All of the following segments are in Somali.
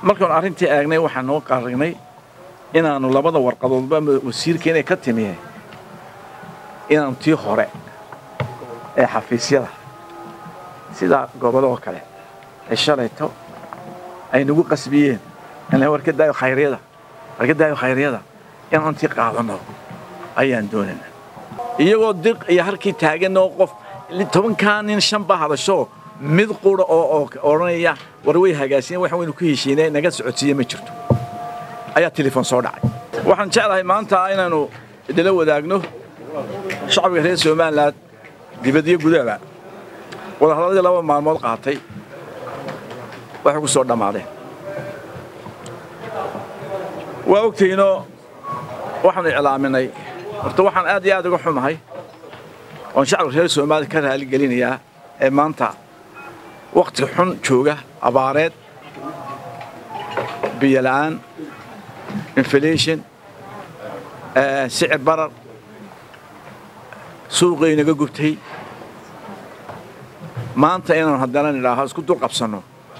markaanu arrintii eegnay waxaan noo qaarignay inaannu labada warqadoodba wasiirka inay ka timiye inaannu tii hore ee xafiisyada sida gobolladoo kale ee shalayto ay nagu qasbiyeen in warka daayo khayryada warka daayo khayryada inaanu tii qaadanno ayaan doonayna iyagoo diq iyo halkii taaganoo qof tobankaa nin shan baa hadasho mid qura oo odhanaya war way hagaasiyen waxaan waynu ku heshiinay naga socodsiiye ma jirto ayaa telefoon soo dhacay waxaan jeclahay maanta inaynu idila wadaagno shacbiga reer somalilan dibadiyo gudahaba wadahadladii laba maalmood qaatay waxay ku soo dhammaadeen waa ogtihiinoo waxaanu iclaaminay horta waxaan aad iyo aad uga xumahay oon shacbiga reer somaliya ka raali gelinayaa ee maanta wakhtiga xun jooga abaareed biyo la'aan inflation sicir barar suuqay naga gubtay maanta inaanu haddana nidhaaho isku dul qabsanno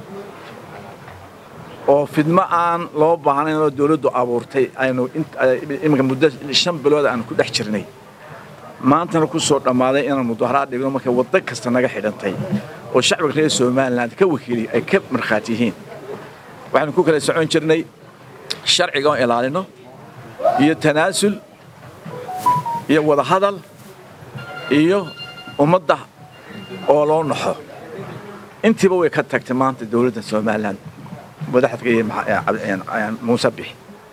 oo fidmo aan loo baahnayn oo dawladdu abuurtay aynu iminka muddo shan bilood aanu ku dhex jirnay maantana ku soo dhammaaday inaan mudaharaad dhigno markay waddo kasta naga xidhantay oo shacbiga reer somalilan ka wakiiliy ay ka markhaati yihiin waxaanu ku kala socon jirnay sharciga oo ilaalino iyo tanaasul iyo wadahadal iyo ummadda oo loo naxo intiiba way ka tagtay maanta dawladda somalilan madaxdka iyo muuse bixi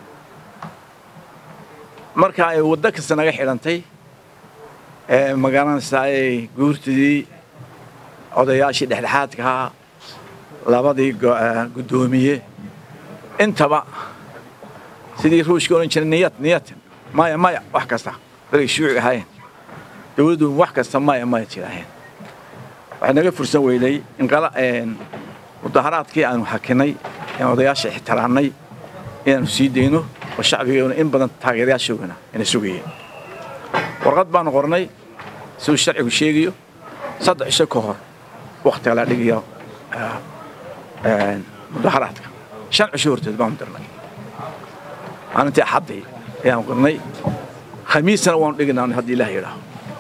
marka ay waddo kasta naga xidhantay magaranaysaay guurtidii odayaashii dhexdhexaadkahaa labadii guddoomiye intaba sidii ruushka odhan jiray niyad niyad maya maya wax kasta dargay shuuci ahaayeen dawladdu wax kasta maya maya jiraaheen waxay naga fursan weynay mudaharaadkii aanu hakinay een odayaasha ixtiraamnay inaanu sii dayno oo shacbigeena in badan taageerayaashoogana ina sugayeen warqad baanu qornay siduu sharcigu sheegayo saddex isho ka hor wakhtiga la dhigayo mudaharaadka shan cisho horteed baanu dirnay maalintii axaddii ayaanu qornay khamiisana waanu dhiginaa haddii ilaah yidhaaho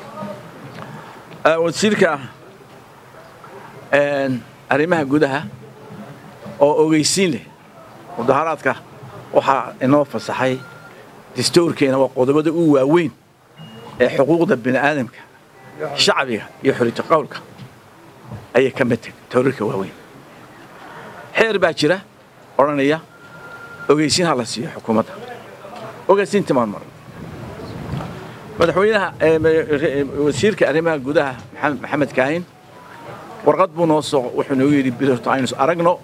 wasiirka arrimaha gudaha oo ogeysiin leh mudaharaadka waxaa inoo fasaxay dastuurkeena waa qodobada u waaweyn ee xuquuqda bini aadamka shacbiga iyo xoriyta qowlka ayay ka mid tahay toorarka waaweyn xeer baa jira odhanaya ogeysiin ha la siiyo xukuumadda ogeysiintii maan maran madaxweynaha wasiirka arrimaha gudaha maxamed kaahin warqad buu noo soo wuxuu noogu yidhi bilorto aynu aragno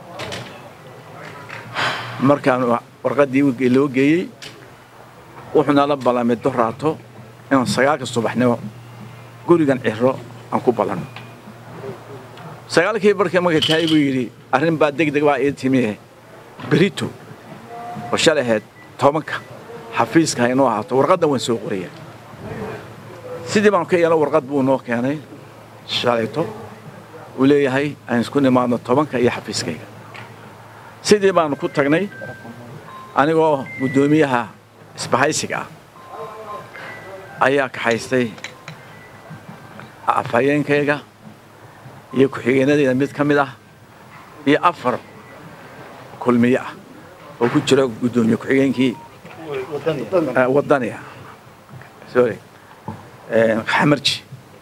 markaanu warqaddii loo geeyey wuxuu nala ballamay doraato inaan sagaalka subaxnimo gurigan ciro aan ku ballanno sagaalkii barkii markay tahay buu yidhi arrin baa deg deg baa ii timiye berito oo shalaheed tobanka xafiiska ha inoo ahaato warqaddan waan soo qoraya sidii baanu ka yeelno warqad buu noo keenay shalayto uu leeyahay aan isku nimaadno tobanka iyo xafiiskayga sidii baanu ku tagnay anigoo guddoomiyaha isbahaysiga ah ayaa kaxaystay afhayeenkayga iyo ku-xigeenadayda mid ka mid ah iyo afar kulmiye ah oo ku jira guddoomiye ku-xigeenkii wadaniga sorry xamarji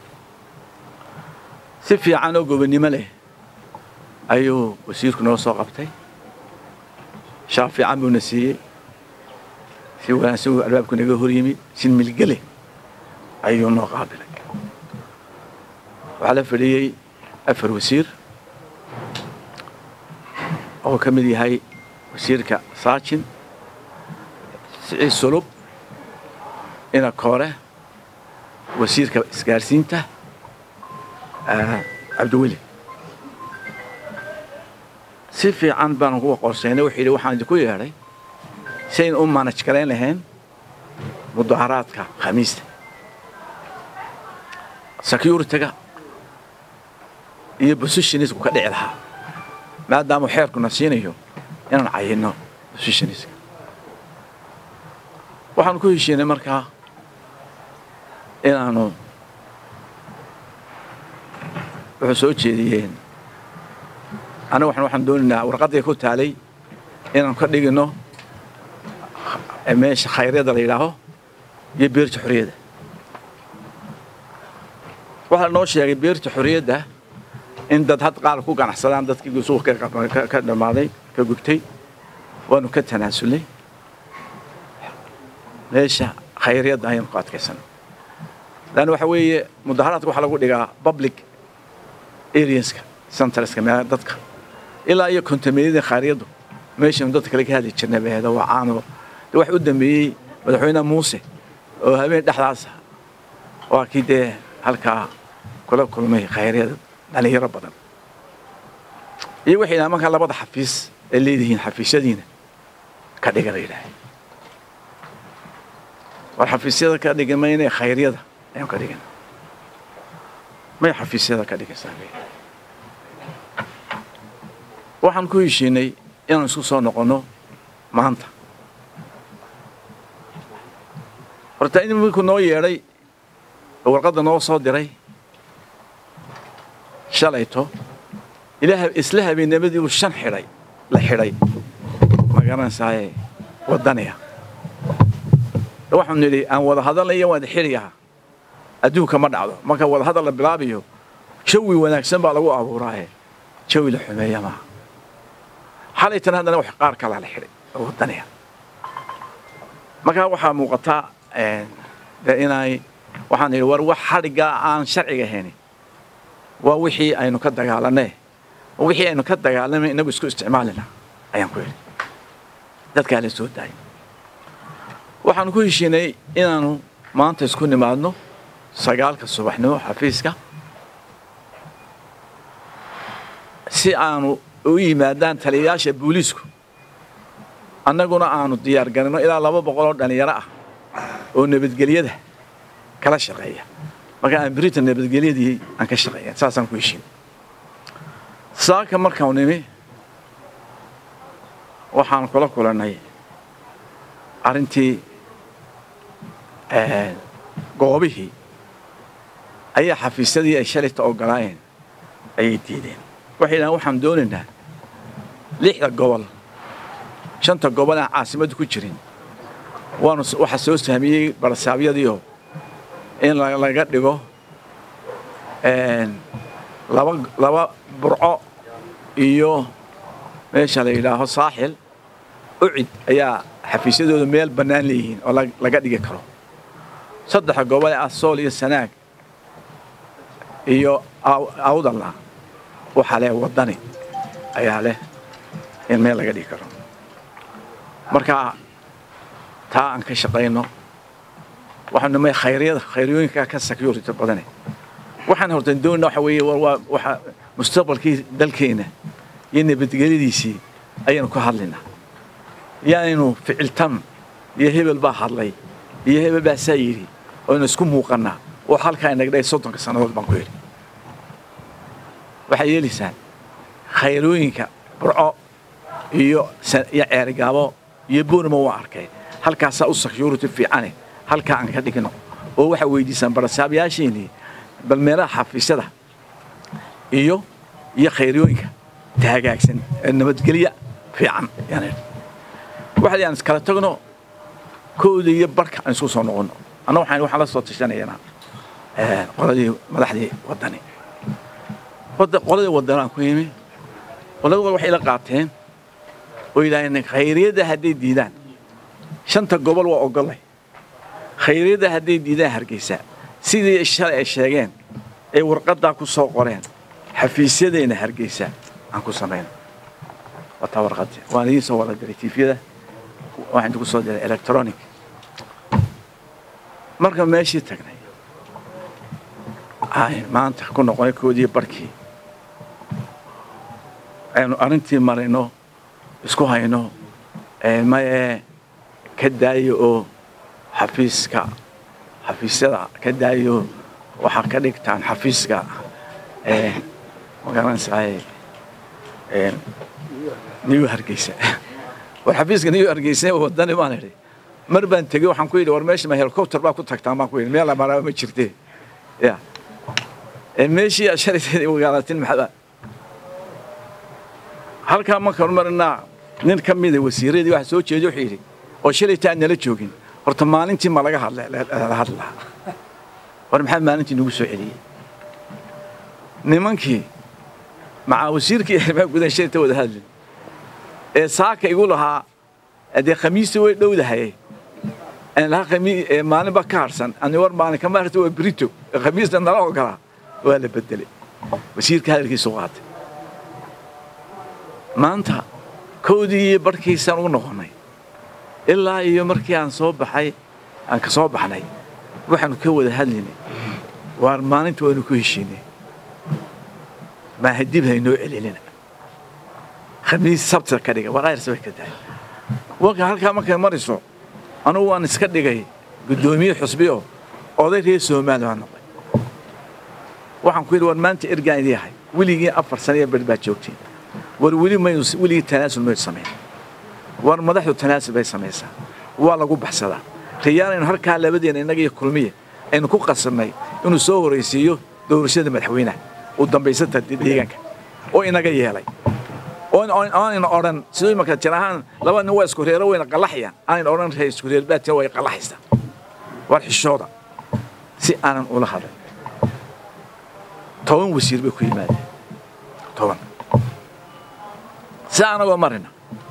si fiican oo gobonnimo leh ayuu wasiirku noo soo qabtay shaaf fiican buuna siiyey si wanaagsan uu albaabku naga hor yimi si milgele ayuu noo qaabilay waxaa la fadhiyey afar wasiir oo ka mid yahay wasiirka saajin siciid sulub ina koore wasiirka isgaarsiinta cabdiweli si fiican baan kuwa qorsaynay wuxuu yidhi waxaan idinku yeedhay sayn u manaj garayn lahayn mudaharaadka khamiista securitiga iyo positionisku ka dhici lahaa maadaamuu xeerkuna siinayo inaan cayino positionska waxaanu ku heshiinay markaa inaanu wuxuu soo jeediyeen aniga waxaan waxaan doonaynaa warqaddii ku taalay inaanu ka dhigino meesha khayryada la yidhaaho iyo beerta xorriyadda waxaa noo sheegay beerta xorriyadda in dad had qaar ku ganacsadaan dadkii suuqa ka dhammaaday ka gubtay waanu ka tanaasulnay meesha khayryadda ayaanu ku adkaysanay laanna waxa weeye mudaharaadka waxaa lagu dhigaa public areaska centreska meelaha dadka ilaa iyo kontameeyadii khayryaddu meeshanu dadka kale ka hadli jirnay baheeda waa caano de waxa u dambeeyey madaxweyne muuse oo habeen dhexdaasa waa kii dee halkaa kula kulmay khayryada dhalinyaro badan iyo waxay yidhaha markaa labada xafiis ay leedihiin xafiisyadiina ka dhiga la yidhaaha war xafiisyada ka dhigi mayne khayryada ayaan ka dhigana may xafiisyada ka dhigaysaa waxaan ku heshiinay inaan isku soo noqonno maanta horta in wiilku noo yeedhay oo warqadda noo soo diray shalayto ilaa isla habeennimadii uu shan xidhay la xidhay ma garanaysaaye waddaniya waxaanu nidhi aan wada hadalnayo waan xidhiyaha adduunka ma dhacdo marka wada hadal la bilaabayo jawi wanaagsan baa lagu abuuraaye jawi la xumeeya maaha xalaytan haddana wax qaar kalaa la xidhay oo waddaniya markaa waxaa muuqataa de inay waxaan idhi war wax xadhiggaa aan sharciga haynin waa wixii aynu ka dagaalanay wixii aynu ka dagaalamay inagu isku isticmaalina ayaan ku yidhi dadkaa la soo daayay waxaanu ku heshiinay inaanu maanta isku nimaadno sagaalka subaxnimo xafiiska si aanu u yimaadaan taliyayaasha booliisku annaguna aanu diyaar garino ilaa laba boqoloo dhallinyaro ah oo nabadgelyada kala shaqeeya marka aan britain nabadgelyadii aan ka shaqeeya saasaan ku heshiin saaka markaanu nimi waxaan kula kulannay arrintii goobihii ayaa xafiisyadii ay shalayta ogolaayeen ayay diideen waxay yidhahaan waxaan doonaynaa lixda gobol shanta gobol aan caasimadda ku jirin waanu waxaa soo sahmiyey barsaabyadiioo in laga dhigo laba laba burco iyo meesha la yidhaaho saaxil ucid ayaa xafiisyadooda meel bannaan leeyihiin oo laga dhigi karo saddexa gobol ah sool iyo sanaag iyo awdalla waxaa leh waddani ayaa leh in meel laga dhigi karo marka taa aan ka shaqayno waxaanu nimay khayryada khayryooyinka ka security badane waxaan horta doonina waxa weeye waa waxa mustaqbalkii dalkeena iyo nabadgelyadiisii ayaanu ka hadlaynaa yaanaynu ficiltan iyo hebel baa hadlay iyo hebel baa saa yidhi oynu isku muuqannaa oo halkaa inagdhay soddonka sannadood baan ku yidhi waxay yeelaysaan khayrooyinka burco iyo iyo ceerigaabo iyo boorma waa arkay halkaasaa u security fiicane halkaa aan ka dhigno oo waxaa weydiisaan barasaabyaasheenii bal meelaha xafiisyada iyo iyo khayrooyinka taagaagsan ee nabadgelya fiican waxa aan iskala tagno kooda iyo barka aan isku soo noqonno anna waxaan waxaan la soo tashanaynaa qoladii madaxdii waddani qoladii waddanaan ku yimi qolada waxay ila qaateen oo yidhaaheen khayriyadda hadday diidaan shanta gobol waa ogollay khayriyadda hadday diidaan hargeysa sidii shalay ay sheegeen ay warqaddaa ku soo qoreen xafiisyadeenna hargeysa aan ku samayno wataa warqadii waan idiin soo wada diray tiifyada waxaan idinku soo diray electronic marka meeshii tagnay ay maanta ku noqonay koodii barkii aynu arrintii marayno isku hayno maye ka daayo oo xafiiska xafiisyada ka daayo waxaa ka dhigtaan xafiiska magaranaysaay new hargeysa war xafiiska niyo argeysay wadani baan idhi mar baan tegey waxaan ku yidhi war meesha ma helicopter baa ku tagtaan baan ku yidhi meel amaraa ma jirte ya meeshii aad shalayteed wagaalatin maxaa halkaa markaan marinaa nin ka mida wasiiradii waxa soo jeeda wuxuu yidhi oo shalayta aan nala joogin horta maalintii ma laga hadla la hadlaa war maxaa maalintii nagu soo celiyey nimankii macaa wasiirkii arrimaha gudaha shalayta wada hadlin ee saaka igu lahaa dee khamiista way dhowdahaye aan lahaa khami maalin baa ka harsan ani war maalin kama harta waa brito khamiista nala ogolaa waa la bedelay wasiirka hadalkiisu qaatay maanta kowdii iyo barhkiisaan ugu noqonnay ilaa iyo markii aan soo baxay aan ka soo baxnay waxaanu ka wada hadlaynay waar maalinta waynu ku heshiinay maahadib haynoo celinina khamiis sabta ka dhiga war ayrs bay ka tahay warka halkaa markay marayso anugu waan iska dhigay guddoomiye xusbiyo oday reer soomaali baan noqday waxaan ku yidhi war maanta ergaan idii ahay weligii afar sana iyo ber baad joogtiin war weli maynu weligii tanaasul maynu samayn war madaxdu tanaasul bay samaysaa waa lagu baxsadaa riyaanaynu halkaa labadeena innaga iyo kulmiye aynu ku qasabnay inuu soo horaysiiyo doorashada madaxweynaha u dambaysata deegaanka oo inaga yeelay aanayna odhan siduu imanka jir ahaan laba nin waa isku reero wayna qallaxayaan aanayna odhan ree isku reer baatina way qallaxaysaa war xishooda si aanan ula hadlin toban wasiir bay ku yimaadeen toban si anagoo marina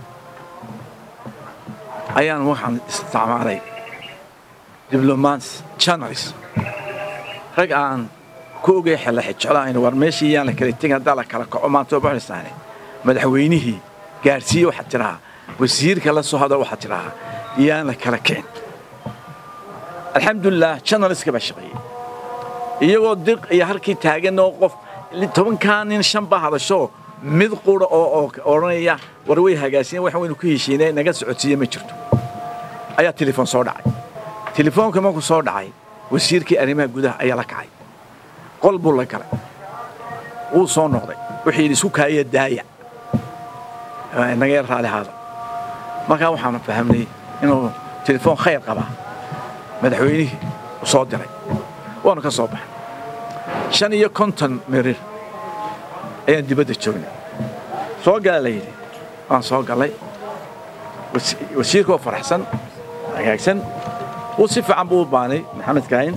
ayaan waxaan isticmaalay diblomats channels rag aan ku ogay xella xijeclahayn war meeshii yaan la kala tegin haddaa la kala kaco maanta oo baxaysaane madaxweynihii gaadhsiiye waxaad tidhahaa wasiirka la soo hadal waxaad tidhahaa yaan la kala kicin alxamdulilah channelska baa shaqeeyey iyagoo diq iyo halkii taagan oo qof tobankaa nin shan baa hadasho mid qura oo odhanaya war way hagaasiyen wax waynu ku heshiinay naga socodsiiye ma jirto ayaa telefoon soo dhacay telefoonka markuu soo dhacay wasiirkii arrimaha gudaha ayaa la kacay qol buu la galay wuu soo noqday wuxuu yidhi isku kaaya daaya naga yar raali haada markaa waxaanu fahamnay inuu telefoon khayr qabaa madaxweynihii u soo diray waanu ka soo baxay shan iyo konton mirir ayaan dibadda joognay soo gala la yidhi waan soo gallay wasiirka oo faraxsan hagaagsan wuu si fiican buu u baanay maxamed kaahin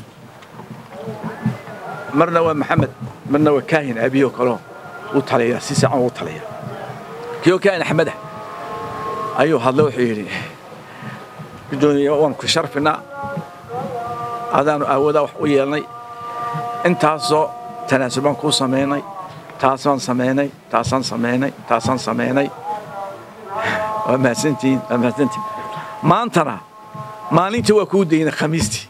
marna waa maxamed marna waa kaahin aabiyoo kaleo u taliya si fiican uu taliya kiyoo kaahin axmedah ayuu hadlay wuxuu yidhi gudoomiye waan ku sharfinaa adaanu aawadaa wax u yeelnay intaasoo tanaasul baan kuu samaynay taasaan samaynay taasaan samaynay taasaan samaynay waa mahadsantihiin waa mahadsantihiin maantana maalintii waa kuu daynay khamiistii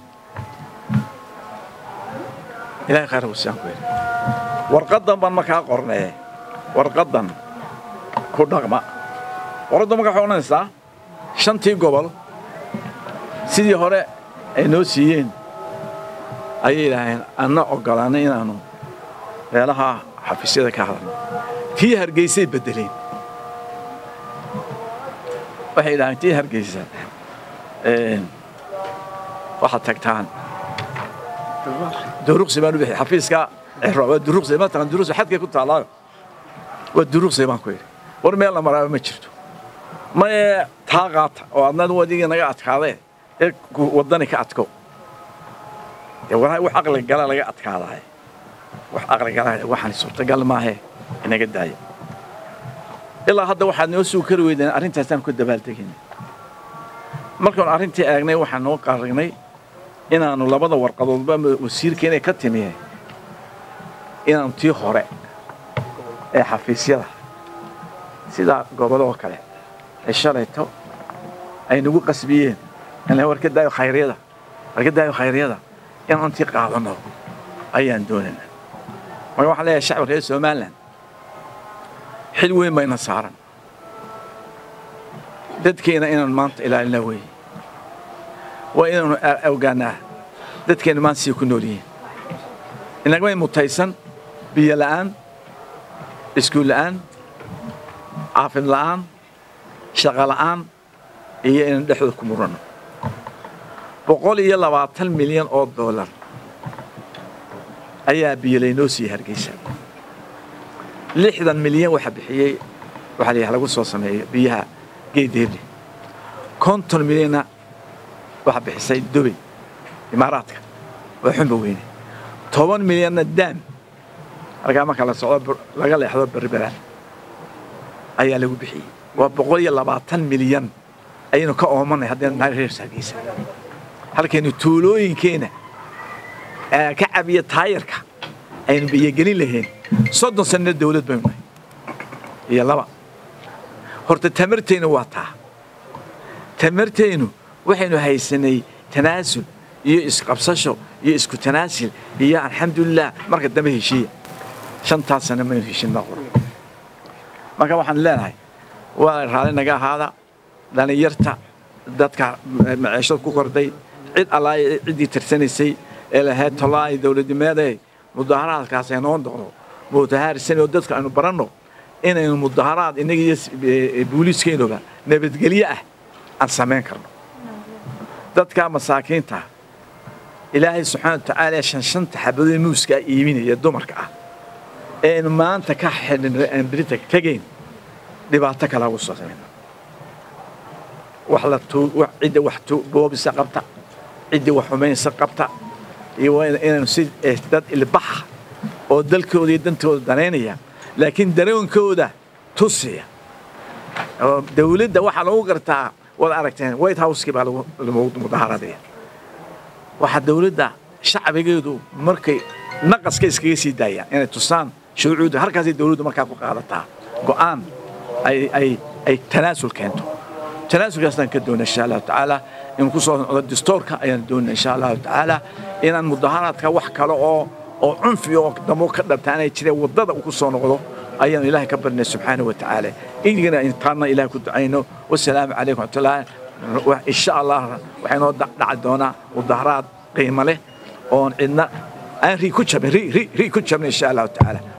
ilahay khayr husaan ku yidhi warqaddan baan markaa qornee warqaddan ku dhaqma warqaddan markaa waxay odhanaysaa shantii gobol sidii hore ay noo siiyeen ayay idhaaheen anna oggolaanay inaannu meelaha xafiisyada ka hadalno tii hargeysay beddeleen waxay idhaaheen tii hargeysa waxaad tagtaan duruqsi baan u bixiyay xafiiska ciro waa duruqsi ma taqaan duruqsi xadkay ku taallaayo waa duruqsi baan ku yidhi war meel la maraaba ma jirto maye taa qaata oo adna wadigii naga adkaadee ee waddani ka adko dee walahi wax aqliga gala laga adkaadaay wax aqliga gala waxaan suurtagal maahe inaga daaya ilaa hadda waxaad noo sugi kari weydeen arrintaasaan ku dabaaldegaynay markaanu arrintii eegnay waxaan noo qaarignay inaannu labada warqadoodba wasiirka inay ka timiye inaannu tii hore ee xafiisyada sida goboloo kale ee shalayto ay nagu qasbiyeen in war ka daayo khayryada war ka daayo khayryada inaanu tii qaadanno ayaan doonayna marka waxaan leeyahay shacbi reer somalilan xil weyn bayna saaran dadkeena inaan maanta ilaalina weeye waa inaanu ogaanaa dadkeena maanta sii ku nool yihiin inagmay mutaysan biyo la'aan iskuul la'aan caafid la'aan shaqo la'aan iyo inaan dhexdooda ku muranno boqol iyo labaatan milyan oo doolar ayaa biyolaynoo siiyey hargeysa lixdan milyan waxa bixiyey waxaa la lagu soo sameeyo biyaha geedeeble konton milyanna waxa bixisay dubay imaaraadka oo xunba weyne toban milyanna daam halkaa marka la socdo laga leexdo berberaan ayaa lagu bixiyey waa boqol iyo labaatan milyan ayaynu ka oomanay haddaynu nahay reer hargeysa halkaynu tuulooyinkeena ka cabiya taayarka aynu biyogelin lahayn soddon sanno dawlad baynu nahay iyo laba horta tamartaynu waa taa tamartaynu waxaynu haysanay tanaasul iyo isqabsasho iyo isku tanaasil iyo alxamdulilah marka dambe heshiiya shantaas sanno maynu heshin noqon marka waxaan leenahay waa raali naga ahaada dhallinyarta dadka maciishad ku korday cid allaa ciddii tirsanaysay ee lahayd tolaa'i dawladnimeeday mudaharaadkaas aynoo noqdo mudahaarisani oo dadka aynu baranno inaynu mudaharaad innaga iyo booliiskeenuba nabadgelyo ah aan samayn karno dadka masaakiinta ilaahay subxaana wa tacaala shan shanta xabadoo muuska iibinaya dumarka ah ee aynu maanta ka xidhin aan berita tegayn dhibaato kale ugu soo samayna wax la cidda wax boobisa qabta cidda wax xumaynsa qabta iyo waa inaynu si dad ilbaxa oo dalkooda iyo dantooda danaynaya laakiin dareenkooda tusiya oo dawladda waxaa lagu gartaa waad aragteen white house-kii baa lagu mudahaaradaya waxaa dawladda shacbigeedu markay naqaska iskaga sii daayaan inay tusaan shuruucda halkaasay dawladdu markaa ku qaadataa go'aan ay ay ay tanaasul keento tanaasulkaasaan ka doona insha allahu tacaala in ku soo noqdo distoorka ayaan doona insha allahu tacaala inaan mudaharaadka wax kale oo oo cunfi oo damo ka dhartaanay jireen waddada ku soo noqdo ayaan ilaahay ka barnay subxaanahu wa tacaala idigana intaanna ilaah ku ducayno wasalaamu calaykum waraxmatullahi insha allah waxay noo dhaci doonaa mudaharaad qiimo leh oon cidna aan rii ku jabin rii rii rii ku jabin insha allahu tacaala